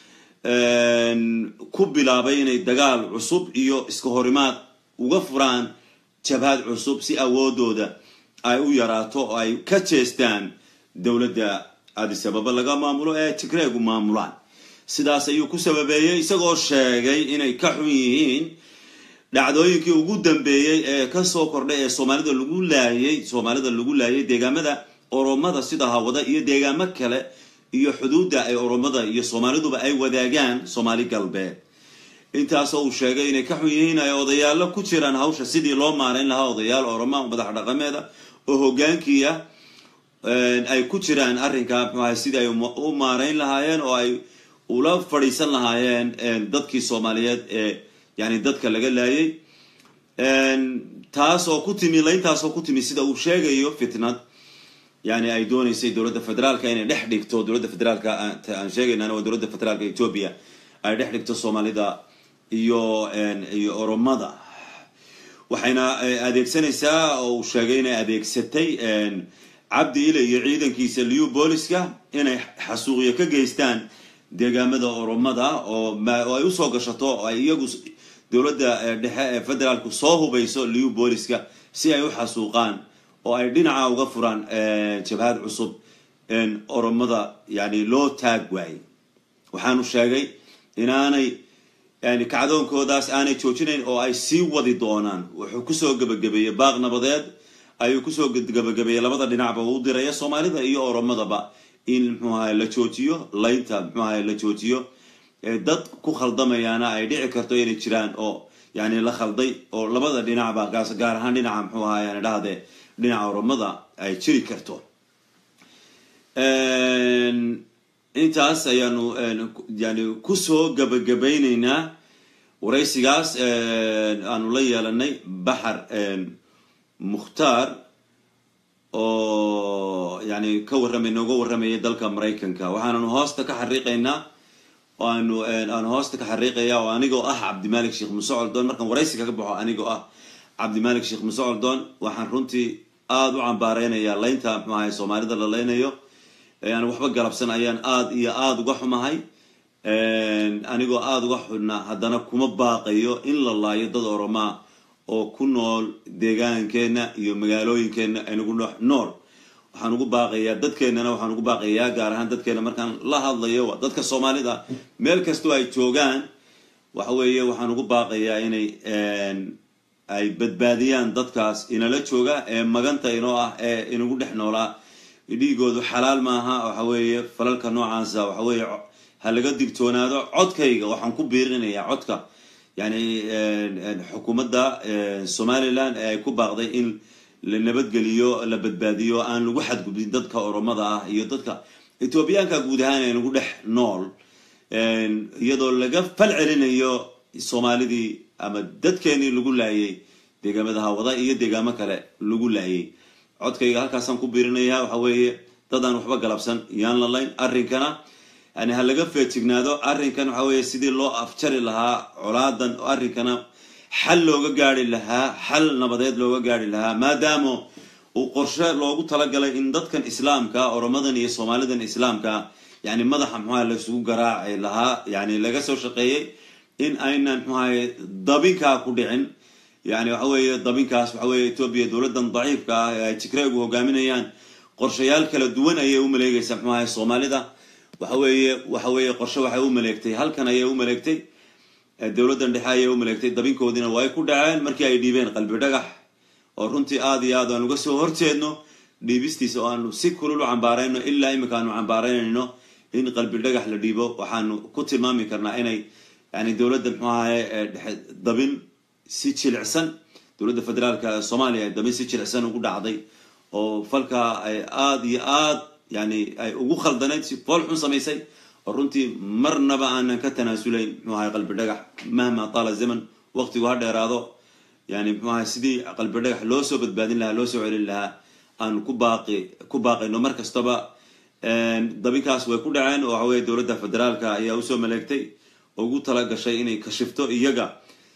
ku bilaabay inay dagaal cusub iyo iska horimaad uga furaan jabhad cusub si awoodooda ay u yaraato oo ay ka jeestaan dowladda adisababa laga maamulo ee tigreegu maamulaan sidaas ayuu ku sababeeyey isagoo sheegay inay ka xun yihiin dhacdooyinkii ugu dambeeyey ee kasoo kordhay ee soomaalida lagu laayay soomaalida lagu laayay deegaamada oromada sida hawada iyo deegaamo kale iyo xuduudda ay oromada iyo soomaaliduba ay wadaagaan soomaali galbeed intaasoo uu sheegay inay ka xun yihiin ay odayaalo ku jiraan hawsha sidii loo maarayn lahaa odayaal oroma madax dhaqameeda oo hogaankiia ay ku jiraan arrinka mxuahay sidii ay u maarayn lahaayeen oo ay ula fadhiisan lahaayeen dadkii soomaaliyeed ee yani dadka laga laayay taas oo ku timi layntaas oo ku timi sida uu sheegayo fitnad yani ay dooneysay dowladda federaalka inay dhex dhigto dowladda federaalka aan sheegaynana waa dowladda federaalka etoobiya ay dhex dhigto soomaalida iyo iyo oromada waxayna adeegsanaysaa oo uu sheegay inay adeegsatay cabdi ile iyo ciidankiisa liu booliska inay xasuuqyo ka geystaan deegaamada oromada oo ay usoo gashato oo ay iyagu dowladda dhexe ee federaalku soo hubayso liu booliska si ay u xasuuqaan oo ay dhinaca uga furaan jabhad cusub oromada yani loo taag waayey waxaanu sheegay inaanay yani kacdoonkoodaas aanay joojinayn oo ay sii wadi doonaan wuxuu kusoo gebagabeeyey baaq nabadeed ayuu kusoo gebagabeeyey labada dhinacba uu diraya soomaalida iyo oromadaba in mxuu ahay la joojiyo laynta mxuu ahay la joojiyo dad ku khaldamayaana ay dhici karto inay jiraan oo yani la khalday oo labada dhinacba gaas gaar ahaan dhinaca muxuu ahaa yani dhahde dhinaca oromada ay jiri karto intaas ayaanu yani kusoo gabagabayneynaa waraysigaas aanu la yeelanay baxar mukhtaar oo yani ka warramay nooga warramayay dalka maraykanka waxaananu hoosta ka xariiqaynaa oo aanu aanu hoosta ka xariiqaya oo anigoo ah cabdimalik sheekh muse coldoon markaan waraysi kaga baxo anigoo ah cabdimalik sheekh muse coldoon waxaan runtii aada u cambaareynayaa laynta muxuu ahay soomaalida la leynayo aan waxba galabsan ayaan aada iyo aada uga xumahay anigoo aada uga xudna haddana kuma baaqayo in la laayo dad oromaa oo ku nool deegaankeenna iyo magaalooyinkeenna aynagu nool waxaan ugu baaqayaa dadkeennana waxaan ugu baaqayaa gaar ahaan dadkeena markaan la hadlayo dadka soomaalida meel kastoo ay joogaan waxa weeye waxaan ugu baaqayaa inay ay badbaadiyaan dadkaas inala jooga ee maganta inoo ah ee inagu dhex noolaa dhiigoodu xalaal maaha waxa weeye falalka noocaasa waxa weeye ha laga digtoonaado codkayga waxaan ku biirinayaa codka yani xukuumadda somaliland ee ay ku baaqday in la nabadgeliyo la badbaadiyo aan lagu xadgudbin dadka oromada ah iyo dadka ethoobiyaanka guud ahaan ee nagu dhex nool iyadoo laga fal celinayo soomaalidii ama dadkeenii lagu laayay deegaamada hawada iyo deegaamo kale lagu laayay codkayga halkaasaan ku biirinaya waxa weeye dadaan waxba galabsan yaan la layn arrinkana yani ha laga feejignaado arrinkan waxa weeye sidii loo afjari lahaa colaadan arrinkana xal looga gaari lahaa xal nabadeed looga gaari lahaa maadaama uu qorshe loogu talagalay in dadkan islaamka oromadan iyo soomaalidan islaamka yani madaxa muxuaha laisugu garaaci lahaa yani laga soo shaqeeyey in aynan muxuahay dabinkaa ku dhicin yani waxa weeye dabinkaas waxa weeye etoobiya dowladdan daciifka ah ee ay tigreegu hogaaminayaan qorshayaal kala duwan ayay u maleegaysaa muxuu ahay soomaalida waxa weeye waxa weeye qorshe waxay u maleegtay halkan ayay u maleegtay dowladdan dhexe ayay u maleegtay dabinkoodiina waa ay ku dhaceen markii ay dhiibeen qalbi dhagax oo runtii aada iyo aad aan uga soo horjeedno dhiibistiisa oo aanu si kulul u cambaarayno ilaa imika aanu cambaaraynayno in qalbi dhagax la dhiibo waxaanu ku tilmaami karnaa inay yani dowladda muxuu ahaye dhexe dabin si jilicsan dowladda federaalka soomaaliya ay dabin si jilicsan ugu dhacday oo falkaa ay aada iyo aad yani ay ugu khaldanayd si fool xun samaysay oo runtii marnaba aanan ka tanaasulayn muxuu ahay qalbi dhagax mahma taala zaman waqtigu ha dheeraado yani muxuu ahay sidii qalbi dhagax loo soo badbaadin lahaa loo soo celin lahaa aan ku baaqi ku baaqayno mar kastaba dabinkaas way ku dhaceen oo waxa weye dowladda federaalka ayaa usoo maleegtay oo ugu tala gashay inay kashifto iyaga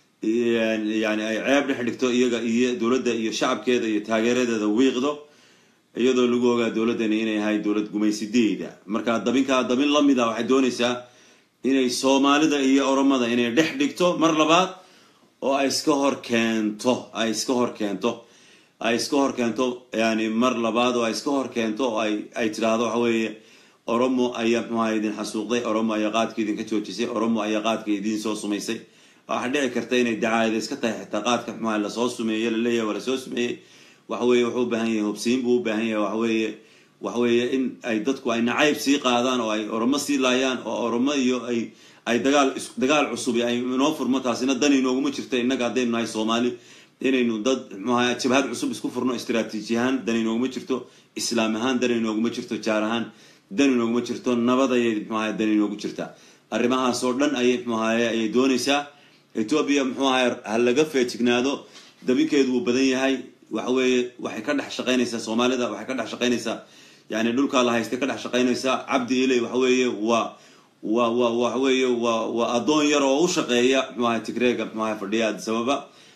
yani ay ceeb dhex dhigto iyaga iyo dowladda iyo shacabkeeda iyo taageeradeeda wiiqdo iyadoo lagu ogaa dowladdani inay ahay dowlad gumaysideeda marka dabinkaa dabin lamid a waxay doonaysaa inay soomaalida iyo oromada inay dhex dhigto mar labaad oo ay iska hor keento ay iska hor keento ay iska hor keento yani mar labaad oo ay iska hor keento oo ay ay tidhaahdo waxa weeye oromo ayaa muxuaha idin xasuuqday oromo ayaa qaadka idinka joojisay oromo ayaa qaadka idin soo sumaysay waxaa dhici karta inay dacaayada iska tahay xitaa qaadka muxuaha lasoo sumeeyey laleeyahay waa lasoo sumeeyey waxa weeye wuxuu u baahan yahay hobsiin buu u baahan yahay waxa weeye waxa weeye in ay dadku ay nacayb sii qaadaan oo ay oromo sii laayaan oo oromo iyo ay ay dagaal dagaal cusubi ay inoo furmo taasina dan inooguma jirto innaga haddaynu nahay soomaali inaynu dad muxuaha jabhad cusub isku furno istraatiiji ahaan dan inooguma jirto islaam ahaan dan inooguma jirto jaar ahaan dan inooguma jirto nabad ayay muxuaha dan inoogu jirtaa arrimahaas oo dhan ayay muxuahaye ayay doonaysaa etoobiya muxuu ahay ha laga feejignaado dabinkeedu wuu badan yahay waxa weeye waxay ka dhex shaqaynaysaa soomaalida waxay ka dhex shaqaynaysaa yani dhulkaa la haystay ka dhex shaqaynaysaa cabdi iley waxa weeye waa wa wa waxa weeye waa waa addoon yar oo u shaqeeya muxuu ahay tigreega muxuu ahay fadhiya adisababa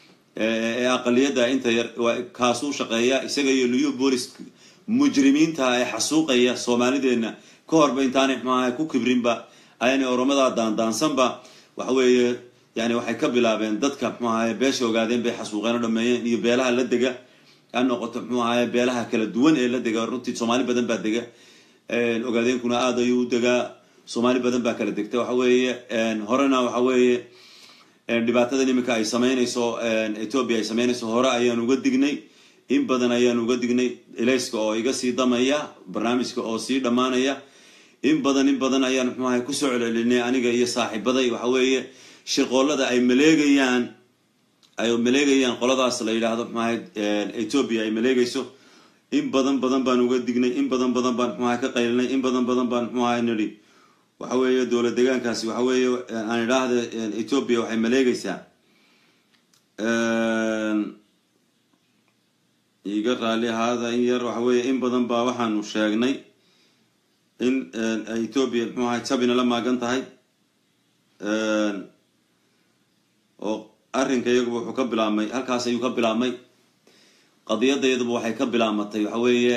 ee aqaliyadda inta yar kaasuu shaqeeya isaga iyo liyu boolis mujrimiinta ee xasuuqaya soomaalideenna ka horba intaanay muxuu ahay ku kibrinba ayaanay oromada daandaansanba waxa weeye yani waxay ka bilaabeen dadka muxuu ahaye beesha ogaadeen bay xasuuqeen oo dhameeyeen iyo beelaha la dega ha noqoto muxuu ahaye beelaha kala duwan ee la dega runtii soomaali badan baa dega ogaadeenkuna aada ayuu u degaa soomaali badan baa kala degta waxa weeye horena waxa weeye dhibaatadan iminka ay sameynayso ethoobia ay sameynayso hore ayaan uga dignay in badan ayaan uga dignay elayska oo iga sii damaya barnaamijka oo sii dhammaanaya in badan in badan ayaan muxuu ahay kusoo celcelinay aniga iyo saaxiibaday waxa weeye shirqoolada ay maleegayaan ay maleegayaan qoladaas la yidhaahdo maxahay ethoobia ay maleegayso in badan badan baan uga dignay in badan badan baan mxuaha ka qaylinay in badan badan baan mxuaha nidhi waxa weeye dowlad deegaankaasi waxa weeye aan idhaahda ethoobia waxay maleegaysaa iga raali ahaada in yar waxa weeye in badan baa waxaanu sheegnay in ethoobia mxuu ahay jabina la maagan tahay oo arrinka iyaguba wuxuu ka bilaabmay halkaas ayuu ka bilaabmay qadiyadda iyaduba waxay ka bilaamatay waxa weeye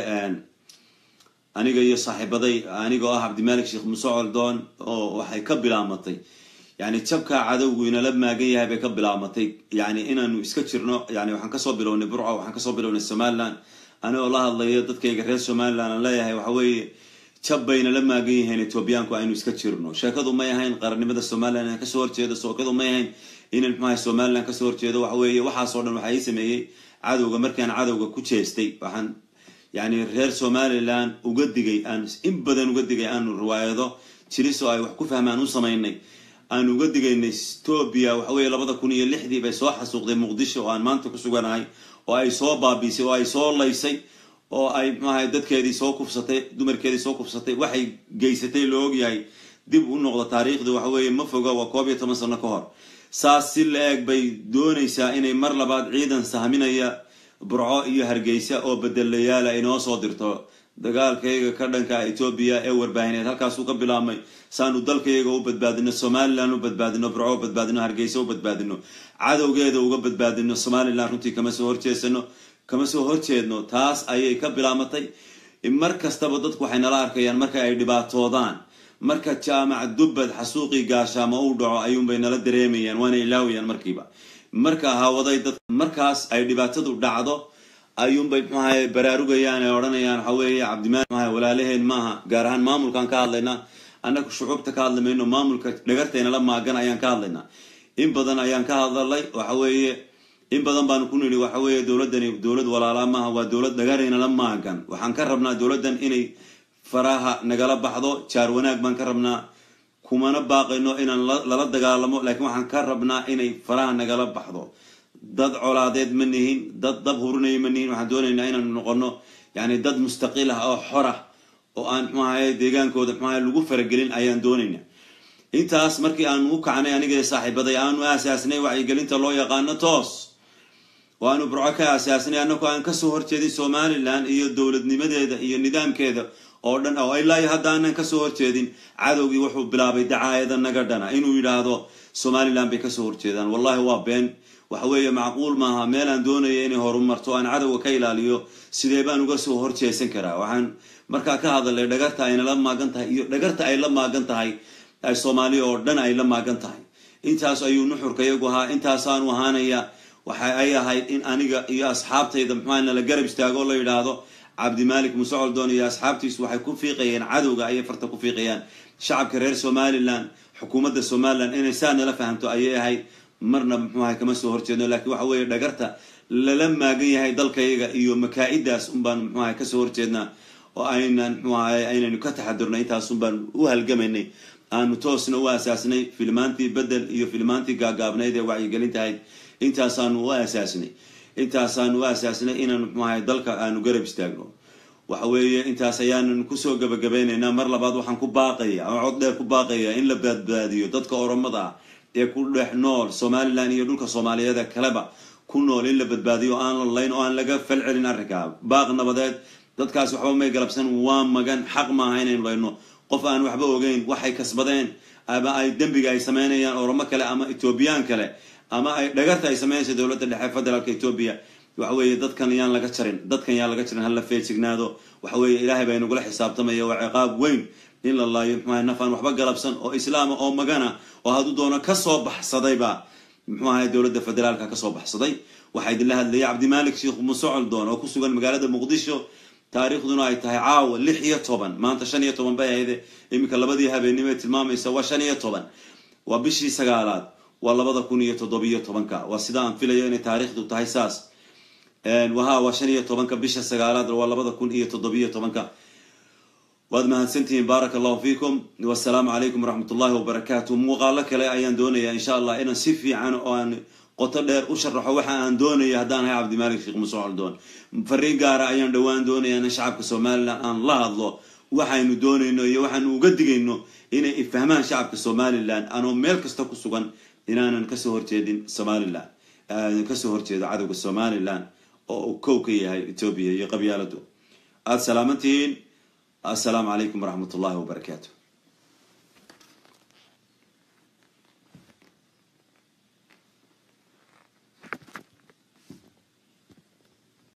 aniga iyo saaxiibaday aniga oo ah cabdimalik sheekh muse coldoon oo waxay ka bilaamatay yani jabkaa cadowgu inala maagan yahay bay ka bilaamatay yani inaanu iska jirno yani waxaan kasoo bilownay burco waxaan kasoo bilownay somaliland anigoo la hadlayo dadkayga reer somaliland aan leeyahay waxa weeye jab bayna la maagan yihiin etoobiyaanku aynu iska jirno sheekadu may ahayn qarannimada somaliland inaan kasoo horjeedo sheekadu may ahayn inan mxuaha somaliland kasoo horjeedo waxa weeye waxaasoo dhan waxaa ii sameeyey cadowga markaan cadowga ku jeestay waxaan yani reer somaliland uga digay aan in badan uga digay aanu riwaayado jiris oo ay wax ku fahmaan u samaynay aan uga digaynay ethoobia waxa weeye labada kun iyo lixdii bay soo xasuuqday muqdisho oo aan maanta ku suganahay oo ay soo baabiisay oo ay soo laysay oo ay mxuahay dadkeedii soo kufsatay dumarkeedii soo kufsatay waxay geysatay la ogyahay dib u noqdo taariikhda waxa weeye ma foga waa koob iyo toban sano ka hor saas si la eg bay doonaysaa inay mar labaad ciidan sahminaya burco iyo hargeysa oo bedelayaala inoo soo dirto dagaalkayga ka dhanka etoobiya ee warbaahineed halkaasuu ka bilaabmay saanu dalkayga u badbaadino somaliland u badbaadino burco u badbaadino hargeysa u badbaadino cadowgeeda uga badbaadino somaliland runtii kama soo horjeesano kama soo horjeedno taas ayay ka bilaamatay mar kastaba dadku waxay nala arkayaan marka ay dhibaatoodaan marka jaamac dubbad xasuuqii gaashaamo uu dhaco ayuunbay nala dareemayaan waana ilaawayaan markiiba marka hawaday dad markaas ay dhibaatadu dhacdo ayuunbay mxuahay baraarugayaan ay odhanayaan waxa weeye cabdimaal mxuahay walaalaheen maaha gaar ahaan maamulkaan ka hadlaynaa annaga shucuubta ka hadli mayno maamulka dhagartaynala maagan ayaan ka hadlaynaa in badan ayaan ka hadlalay waxa weeye in badan baanu ku nidhi waxa weeye dowladdani dowlad walaalaa maaha waa dowlad dhagaraynala maagan waxaan ka rabnaa dowladdan inay faraha nagala baxdo jaar wanaag baan ka rabnaa kumana baaqayno inaan lala dagaalamo laakiin waxaan ka rabnaa inay faraha nagala baxdo dad colaadeed ma nihin dad dab hurinaya ma nihin waxaan doonaynaa inaanu noqono yani dad mustaqiil ah oo xor ah oo aan mxuahay deegaankooda mxuahay lagu faragelin ayaan doonaynaa intaas markii aanu u kacnay aniga saaxiibaday aanu aasaasnay wacyigelinta loo yaqaano toos oo aanu burco ka aasaasnay annagoo aan kasoo horjeedin somaliland iyo dowladnimadeeda iyo nidaamkeeda oo dhan oo ilaa haddaanan kasoo horjeedin cadowgii wuxuu bilaabay dacaayada naga dhana inuu yidhaahdo somaliland bay kasoo horjeedaan wallahi waa been waxa weeye macquul maaha meel aan doonaya inay horumarto aan cadowga ka ilaaliyo sidee baan uga soo horjeesan karaa waxaan markaa ka hadalay dhagarta aynala maagan tahay iyo dhagarta ay la maagan tahay soomaaliya oo dhan ay la maagan tahay intaas ayuu nuxurka iyagu ahaa intaasaanu ahaanaya waxa ay ahayd in aniga iyo asxaabtayda muxuaa nala garab istaago oo la yidhaahdo cabdimalik muse coldoon iyo asxaabtiisu waxay ku fiiqayeen cadowga ayay farta ku fiiqayaan shacabka reer somaliland xukuumadda somaliland inay saa nala fahamto ayay ahayd marna muxuahay kama soo horjeedno laakiin waxa weeye dhagarta lala maagan yahay dalkayaga iyo makaa-idaas unbaan muxuahay kasoo horjeednaa oo aynan muxuahay aynaynu ka taxadurnay intaasun baan u halgamaynay aanu toosna u aasaasnay filmaantii bedel iyo filmaantii gaagaabnayd ee wacyigelintahayd intaasaanu u aasaasnay intaasaanu u aasaasnay inaanu muxuahay dalka aanu garab istaagno waxa weeye intaas ayaanan kusoo gabagabeynaynaa mar labaad waxaan ku baaqaya ama cod dheer ku baaqaya in la badbaadiyo dadka oromada ah ee ku dhex nool somaliland iyo dhulka soomaaliyeeda kaleba ku nool in la badbaadiyo aan la layn oo aan laga fal celin arrinkaa baaq nabadeed dadkaas waxba may galabsan waa magan xaq maaha inaynu layno qof aan waxba ogeyn waxay kasbadeen ama ay dembiga ay sameynayaan oromo kale ama etoobiyaan kale ama ay dhagarta ay sameynaysa dowladda dhexe federaalka etoobiya waxa weeye dadkan yaan laga jarin dadkan yaan laga jarin hala feejignaado waxa weeye ilaahay baa inagula xisaabtamaya waa ciqaab weyn in la laayo muxuaha nafaan waxba galabsan oo islaama oo magana oo hadduu doono kasoo baxsadayba muxuu ahay dowladda federaalka kasoo baxsaday waxaa idinla hadlayay cabdimalik sheekh muse coldoon oo ku sugan magaalada muqdisho taariikhduna ay tahay caawa lix iyo toban maanta shan iyo toban bay ahayde iminka labadii habeennimo ee tilmaamaysa waa shan iyo toban waa bishii sagaalaad waa labada kun iyo toddobiyo tobanka waa sida aan filayo inay taariikhdu tahay saas waha waa shan iyo tobanka bisha sagaalaad waa labada kun iyo toddobiyo tobanka waad mahadsantihiin baaraka allahu fiikum wasalaamu calaykum waraxmat ullahi wabarakaatu muuqaalo kale ayaan doonayaa insha allah inaan si fiican oo aan qoto dheer u sharaxo waxa aan doonaya haddaan ahay cabdimaalik sheekh muuse coldoon fariin gaara ayaan dhowaan doonaya in shacabka somalilan aan la hadlo waxaynu doonayno iyo waxaanu uga digayno inay ifahmaan shacabka somalilan anoo meel kasta ku sugan inaanan kasoo horjeedin somalilan kasoo horjeedo cadowga somalilan oo uu kow ka yahay etoobiya iyo qabyaaladu aada salaamantihiin assalaamu calaykum waraxmat ullahi wabarakaatu